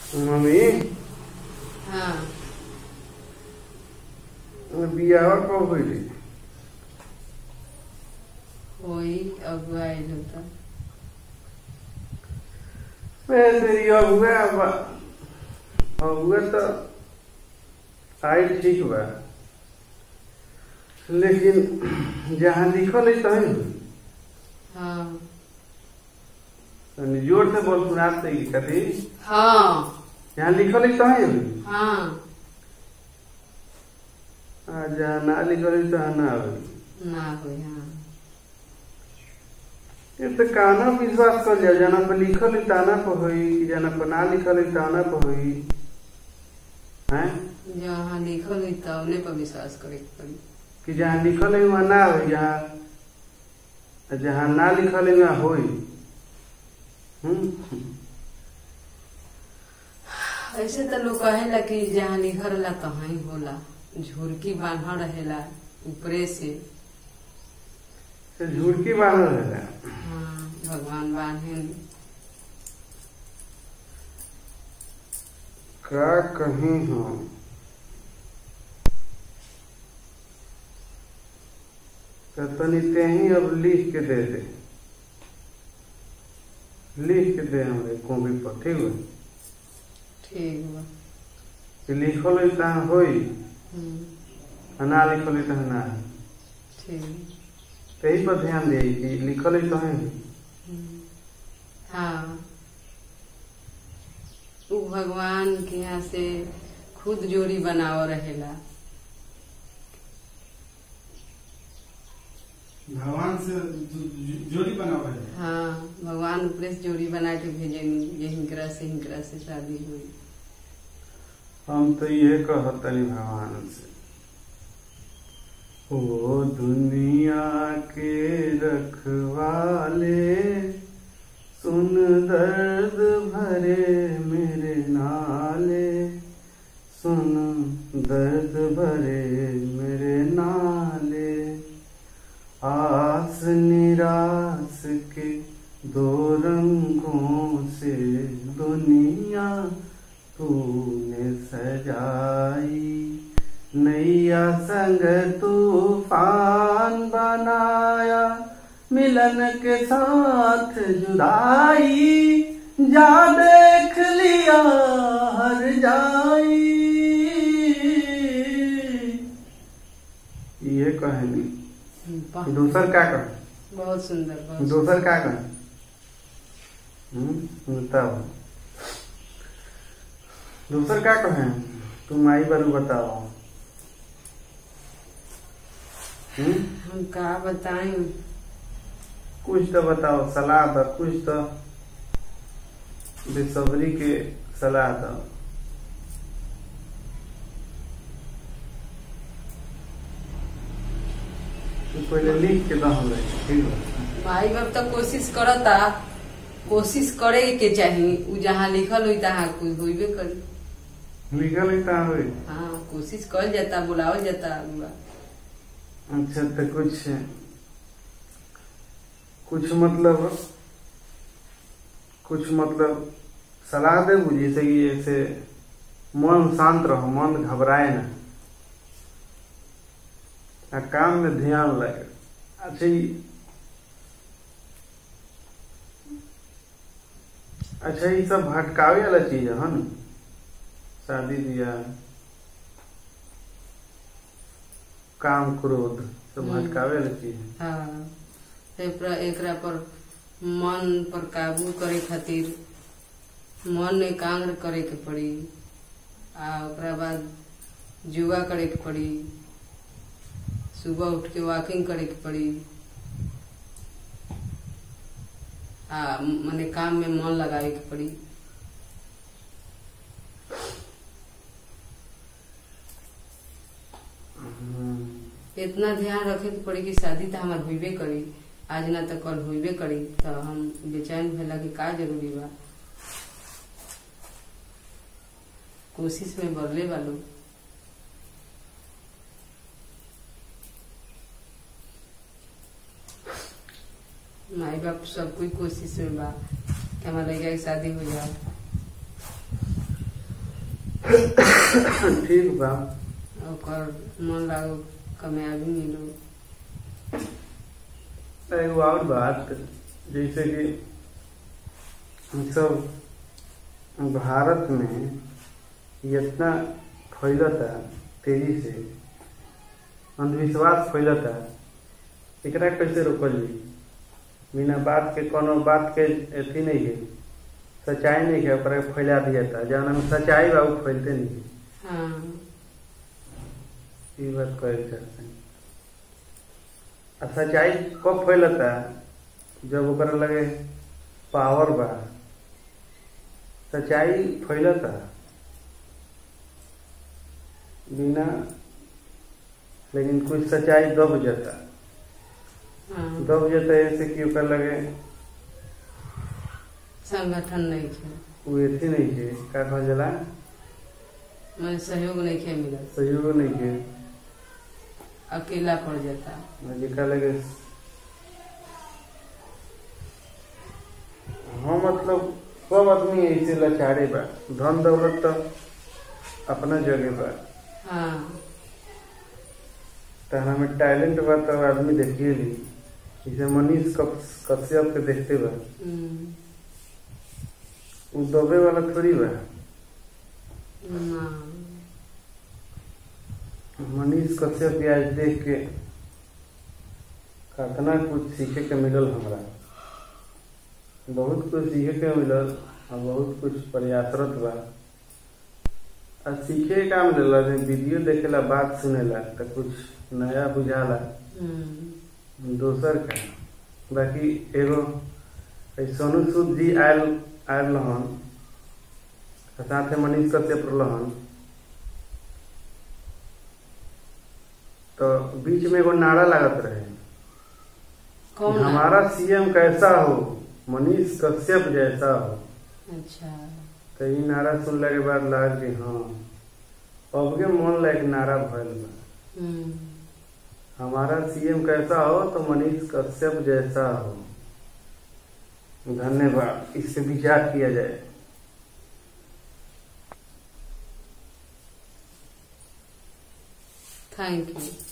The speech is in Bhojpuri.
मम्मी हाँ बियाह कब होइली वही अगुआ आयल होता मैं तेरी अगुआ बा अगुआ तो आई ठीक बा लेकिन जहाँ लिखल है तहीं हाँ तनी जोर से बोल सुनाते की कथी हाँ जहाँ लिखल है तहीं हाँ आ जहाँ ना लिखल है तहाँ ना होई ना हो हाँ ये तो काना विश्वास कर जा जाना पर लिखल है ताना पर होई जाना पर ना लिखल है ताना पर होई हैं जहाँ लिखल हुई तब पर विश्वास करे के पड़ी कि जहाँ लिखल है वहाँ ना होई जहाँ जहाँ ना लिखल है वहाँ होई हम्म ऐसे तो लोग कहेला कि जहाँ लिखल रहेला तहाँ ही होला झुरकी बांधा रहेला ऊपरे से से झुड़की बांधल रहेला हाँ भगवान बांधे का कहीं हम तो तनी ते ही अब लिख के दे दे लिख के दे हमरे कॉपी पर ठीक है ठीक बा कि लिखल है तहाँ होई हम्म, आ ना लिखल है तहाँ ना होई। ठीक तही पर ध्यान दे कि लिखल है तहाँ होई। हम्म, हाँ उ भगवान के यहाँ से खुद जोड़ी बनाव रहेला भगवान से जो- जो- जोड़ी बनावे है हाँ भगवान ऊपरे से जोड़ी बना के भेजेंगे ये हिंकरा से हिंकरा से शादी हुई हम तो ये कहतनी भगवान से ओ दुनिया के रखवाले सुन दर्द भरे मेरे नाले सुन दर्द भरे मेरे नाले आस निराश के दो रंगों से दुनिया तूने सजाई नैया संग तूफान बनाया मिलन के साथ जुदाई जा देख लिया हर जाई ये कहानी वाह, दूसर का कहे बहुत सुंदर बहुत दूसर का कहे हम्म बताओ दूसर का कहे तुम आई बारू बताओ हम्म हम का बताएं कुछ तो बताओ सलाह दो कुछ तो बेसब्री के सलाह दो तू पहले लिख के दो हमरे ठीक है माई बाप तो कोशिश करता कोशिश करे के चाही उ जहाँ लिखल हुई तहाँ कुछ होइबे करी लिखल है कहाँ हुई हाँ कोशिश कल जाता बुलावल जाता अगुआ अच्छा तो कुछ कुछ मतलब कुछ मतलब सलाह दे जैसे कि जैसे मन शांत रहो मन घबराए ना आ काम में ध्यान लगे अच्छा ये अच्छा ये सब भटकावे वाला चीज है ना शादी ब्याह काम क्रोध सब हम्म। भटकावे वाला चीज है हाँ एकरा एकरा पर मन पर काबू करे खातिर मन एकाग्र करे के पड़ी आ ओकरा बाद योगा करे के पड़ी सुबह उठ के वॉकिंग करे के पड़ी आ मने काम में मन लगावे के पड़ी हम्म। इतना ध्यान रखे के पड़ी कि शादी तो हमार होइबे करी आज ना तो कल होइबे करी तो हम बेचैन भेला कि का जरूरी बा कोशिश में बढ़ले वालो माई बाप सब कोई कोशिश में बा कि हमारे लड़का की शादी हो जाए ठीक बा ओकर मन लागो कामयाबी मिलो एगो और बात जैसे कि हम सब भारत में इतना फैलता तेजी से अंधविश्वास फैलता एकरा कैसे रोकल जाई बिना बात के कोनो बात के अथी नहीं है सच्चाई नहीं है ओकरा के फैला दिया था जौन में सच्चाई बा उ फैलते नहीं है हाँ ये बात कहे चाहते हैं आ सच्चाई कब फैलता जब ओकरा लगे पावर बा सच्चाई फैलता बिना लेकिन कुछ सच्चाई दब जाता हाँ दब जाता ऐसे कि ओकर लगे संगठन नहीं खे उ अथी नहीं है का कहल जाला मैं सहयोग नहीं खे मिलत सहयोग नहीं है अकेला पड़ जाता जेकरा लगे हाँ मतलब सब आदमी ऐसे लाचारे बा धन दौलत तो अपना जगह बा हाँ तो हमें टैलेंट बा तो आदमी देखिए ली जैसे मनीष कप- कश्यप के देखते बा हम्म, उ दबे वाला थोड़ी बा ना मनीष कश्यप के आज देख के कितना कुछ सीखे के मिलल हमरा बहुत कुछ सीखे के मिलल और बहुत कुछ प्रयासरत बा आ सीखे का मिलल जे वीडियो देखेला बात सुनेला तो कुछ नया बुझाला हम्म, दोसर का बाकी एगो ए सोनू सूद जी आयल आयल रहन आ साथे मनीष कश्यप रहन तो बीच में एगो नारा लागत रहे कौन है? हमारा सीएम कैसा हो मनीष कश्यप जैसा हो अच्छा तो ई नारा सुनला के बाद लगा कि हाँ अब के मन लायक नारा भइल बा हम्म, हमारा सीएम कैसा हो तो मनीष कश्यप जैसा हो धन्यवाद इससे विचार किया जाए थैंक यू